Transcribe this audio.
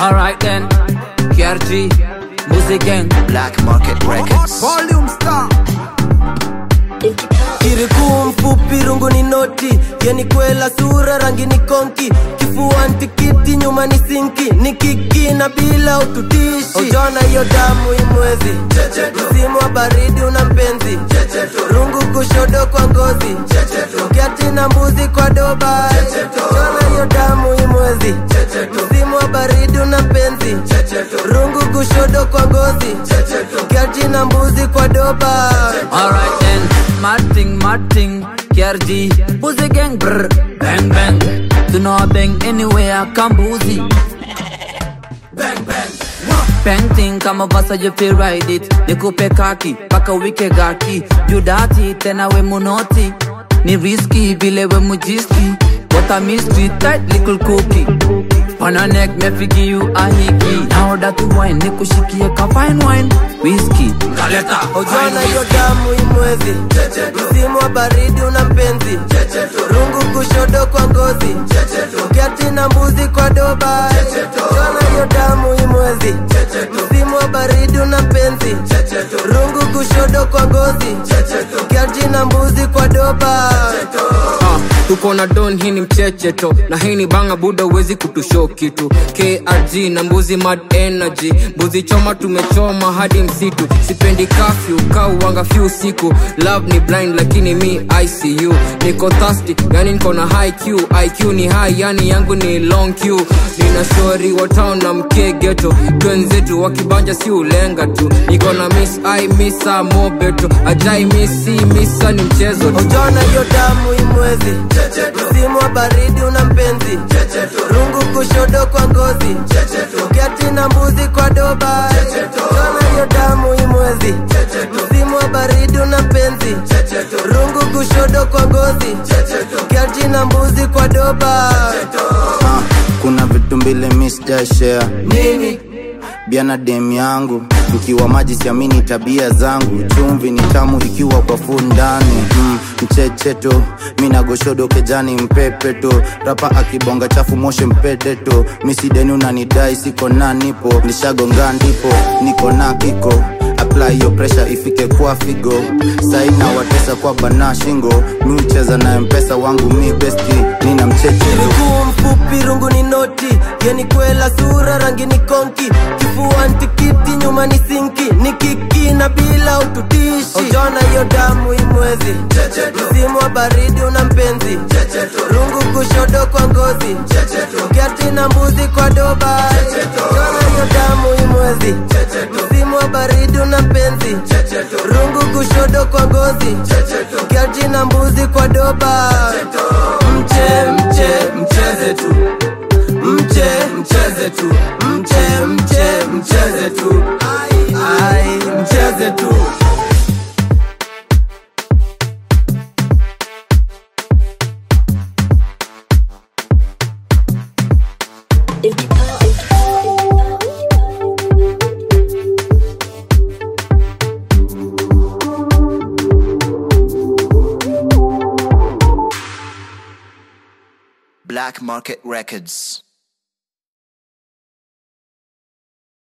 Alright then, KRG, Music Gang, Black Market Records. Volume Star. kirikuu mfupi rungu ni noti yeni kwela sura rangi ni konki kifua ntikiti nyuma ni sinki ni kiki na bila ututishi ujona hiyo damu imwezi msimu wa baridi una mpenzi rungu kushodo kwa ngozi kiati na mbuzi kwa doba ujona hiyo damu imwezi msimu wa baridi una mpenzi rungu kushodo kwa ngozi kiati na mbuzi kwa doba alright then, Marting, Marting, KRG, Music Gang, brr, bang bang. Do not bang anywhere, Kambuzi. Bang thing kama vasa you feel ride it nikupe kaki paka wike gaki judati tena we munoti ni riski vile we mujiski what a mystery tight little cookie on a neck me figi you a hiki now that you wine nikushikie ka fine wine whiskey kaleta Ujana hiyo damu imwezi msimu wa baridi una mpenzi rungu kushodo kwa ngozi kiati na mbuzi kwa doba Ujana hiyo damu imwezi msimu wa baridi una mpenzi rungu kushodo kwa ngozi kiati na mbuzi kwa doba Ah, tuko na don hii ni mchecheto na hii ni banga buda uwezi kutusho kitu krg na mbuzi mad energy mbuzi choma tumechoma hadi msitu sipendi kafyu kauwanga fyu siku love ni blind lakini mi icu niko thirsty yani niko na high q iq ni high yani yangu ni long q nina shori wa town na mkegeto twenzetu wakibanja si ulenga tu niko na miss i misa mobeto ajai misi misa ni mchezo tu Ujana hiyo damu imwezi msimu wa baridi una mpenzi rungu kushodo kwa ngozi kiati na mbuzi kwa doba Ujana hiyo damu imwezi msimu wa baridi una mpenzi rungu kushodo kwa ngozi kiati na mbuzi kwa doba Ah, kuna vitu mbili misjashare nini bia na dem yangu mkiwa maji siamini tabia zangu chumvi ni tamu ikiwa kwa fu ndani mm, mchecheto minagoshodo kejani mpepeto rapa akibonga chafu moshe mpedeto misideni unanidai siko na nipo nishagonga ndipo niko na kiko apply yo pressure ifike kwa figo saina watesa kwa bana shingo mi ucheza na mpesa wangu mi besti nina mchecheto miguu mfupi rungu ni noti yeni kwela sura rangi ni konki kifua ntikiti nyuma ni sinki ni kiki na bila ututishi ujona hiyo damu imwezi msimu wa baridi una mpenzi rungu kushodo kwa ngozi kiati na mbuzi kwa doba ujona hiyo damu imwezi msimu wa baridi una mpenzi rungu kushodo kwa ngozi kiati na mbuzi kwa doba mche mche mcheze tu mche mcheze tu mche mche mcheze tu ai mcheze tu Black Market Records.